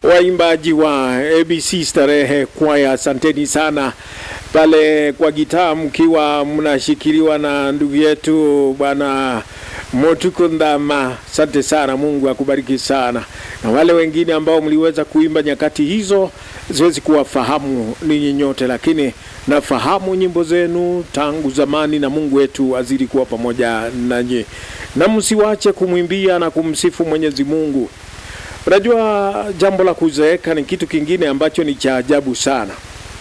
waimbaji wa ABC Starehe Kwaya, asanteni sana pale kwa gitaa, mkiwa mnashikiliwa na ndugu yetu bwana Motukundama. Asante sana, Mungu akubariki sana, na wale wengine ambao mliweza kuimba nyakati hizo, siwezi kuwafahamu ninyi nyote, lakini nafahamu nyimbo zenu tangu zamani, na Mungu wetu azidi kuwa pamoja nanyi, na msiwache kumwimbia na kumsifu Mwenyezi Mungu. Unajua, jambo la kuzeeka ni kitu kingine ambacho ni cha ajabu sana,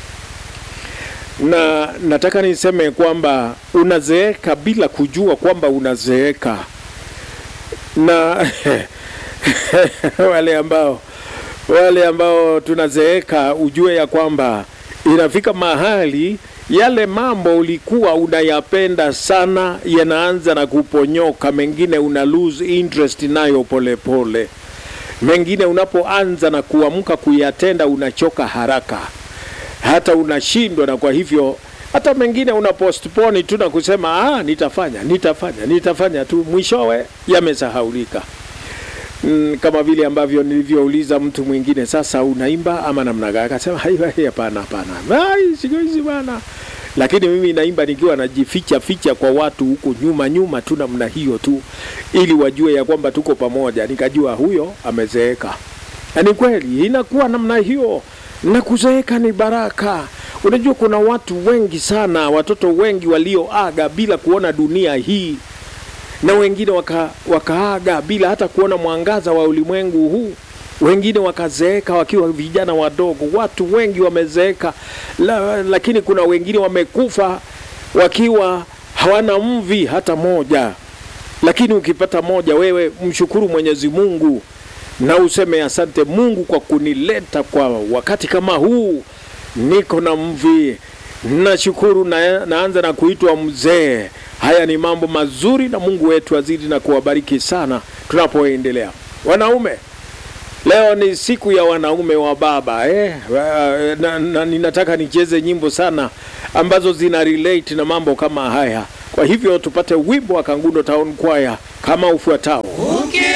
na nataka niseme kwamba unazeeka bila kujua kwamba unazeeka, na wale ambao wale ambao tunazeeka, ujue ya kwamba inafika mahali yale mambo ulikuwa unayapenda sana yanaanza na kuponyoka, mengine una lose interest nayo polepole pole. Mengine unapoanza na kuamka kuyatenda unachoka haraka, hata unashindwa, na kwa hivyo hata mengine una postpone tu na kusema ah, nitafanya nitafanya nitafanya tu, mwishowe yamesahaulika. Mm, kama vile ambavyo nilivyouliza mtu mwingine, sasa unaimba ama namna gani? Akasema hapana, hapana, siku hizi bana lakini mimi naimba nikiwa najificha ficha kwa watu huko nyuma nyuma tu namna hiyo tu, ili wajue ya kwamba tuko pamoja. Nikajua huyo amezeeka, na ni kweli inakuwa namna hiyo, na kuzeeka ni baraka. Unajua, kuna watu wengi sana, watoto wengi walioaga bila kuona dunia hii, na wengine waka, wakaaga bila hata kuona mwangaza wa ulimwengu huu wengine wakazeeka wakiwa vijana wadogo. Watu wengi wamezeeka la, lakini kuna wengine wamekufa wakiwa hawana mvi hata moja. Lakini ukipata moja, wewe mshukuru Mwenyezi Mungu na useme asante Mungu kwa kunileta kwa wakati kama huu, niko na mvi, nashukuru na, naanza na kuitwa mzee. Haya ni mambo mazuri, na Mungu wetu azidi na kuwabariki sana tunapoendelea. Wanaume, Leo ni siku ya wanaume wa baba eh? Na, na ninataka nicheze nyimbo sana ambazo zina relate na mambo kama haya. Kwa hivyo tupate wimbo wa Kangundo Town Choir kama ufuatao.